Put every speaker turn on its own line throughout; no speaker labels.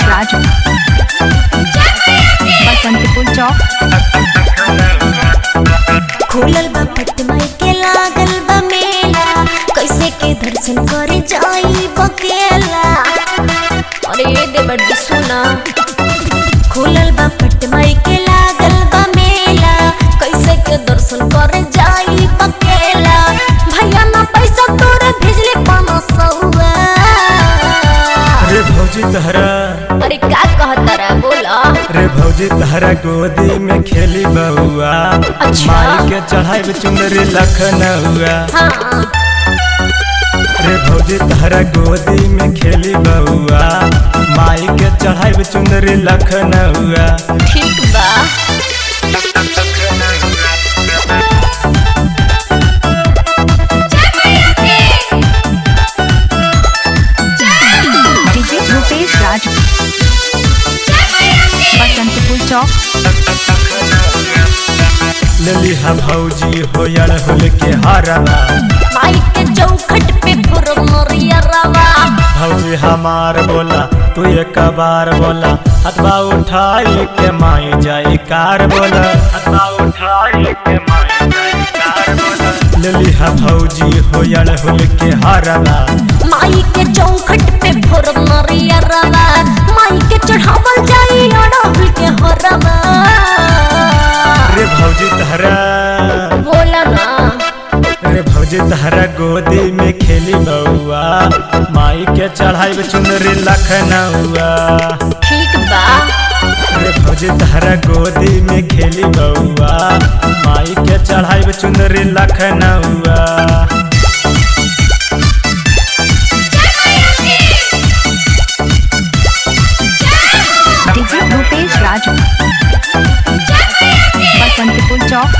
राजू बसंतपुर चौक
खुलल बा पटमई के लागल बा मेला कैसे के दर्शन करे जाई बकेला अरे देवड़ी सुना खुलल बा पटमई के लागल बा मेला कैसे के दर्शन करे जाई बकेला भैया ना पैसा तोरे भेजले पाना सौआ
रे भौजी तहरा
अरे का कहता रे बोला
रे भौजी तहरा गोदी में खेली बउआ
अच्छा।
माई के चढ़ाई चुनरी लखनऊआ
हाँ
रे भौजी तहरा गोदी में खेली बउआ माई के चढ़ाई चुनरी लखनऊआ
ठीक बा
डीजे रूपेश राजू बसंतपुर चौक
ललिहा भौजी होयल होल के हरवा
माई के चौखट पे फुरमरिया रवा
भौजी हमार बोला तू एक बार बोला हथवा उठाई के माई जाई कार बोला हथवा उठाई के माई जाई कार बोला ललिहा भौजी होयल होल के हरवा
माई के चौखट पे फुरमरिया रवा माई के चढ़ावल जाई अड़हुल के हरवा
रे भौजी तहरा
बोला ना
रे भौजी तहरा गोदी में खेली बउआ माई के चढ़ाई चुनरी लखनऊआ
ठीक बा
रे भौजी तहरा गोदी में खेली बउआ माई के चढ़ाई चुनरी लखनऊआ
डीजे रूपेश राजू बसंतपुर चौक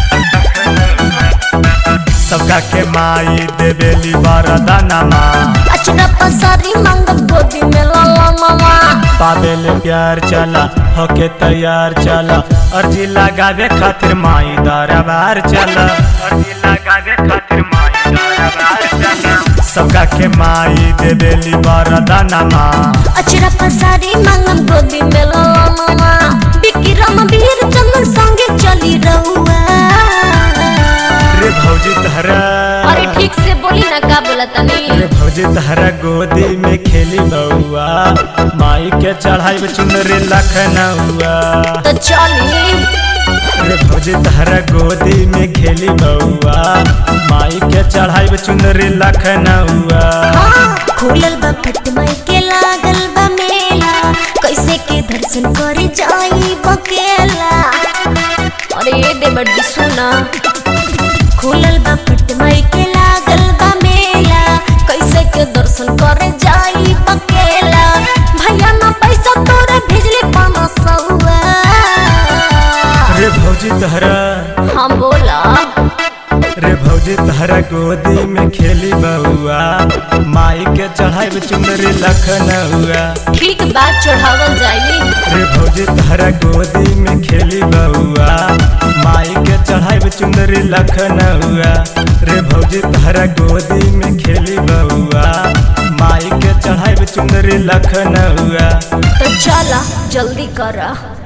सबका के माई देवेली वरदानमा
अचना पसारी मंग गोदी में लाला मामा
पावेल प्यार चला होके तैयार चला अर्जी लगावे खातिर माई दरबार चला अर्जी लगावे खातिर माई दरबार चला सबका के माई देवेली वरदानमा
अचरा पसारी मंग गोदी में लाला मामा बिकिरम वीर चंदन संगे चली रहुआ
रे भौजी तहरा
अरे ठीक से बोली ना का बोला तनी
रे भौजी तहरा गोदी में खेली बउआ माई के चढ़ाई चुनरी लखनऊआ
तो चली
रे भौजी तहरा गोदी में खेली बउआ माई के चढ़ाई चुनरी लखनऊआ
हाँ खुलल बा पटमई के लागल बा मेला कैसे के दर्शन करे जाई बकेला अरे देवड़ी सुना खुलल बा पटमई के लागल बा मेला कैसे के दर्शन करे जाई बकेला भैया ना पैसा तोरे भेजले पाना सौआ
रे भौजी तहरा
हम बोला
रे भौजी तहरा गोदी में खेली बउआ माई के चढ़ाई चुनरी लखनऊआ
ठीक बात चढ़ावल जाई
रे भौजी तहरा गोदी में खेली बउआ माई के चढ़ाई चुनरी लखनऊआ रे भौजी तहरा गोदी में खेली बउआ माई के चढ़ाई चुनरी लखनऊआ
तो चला जल्दी करा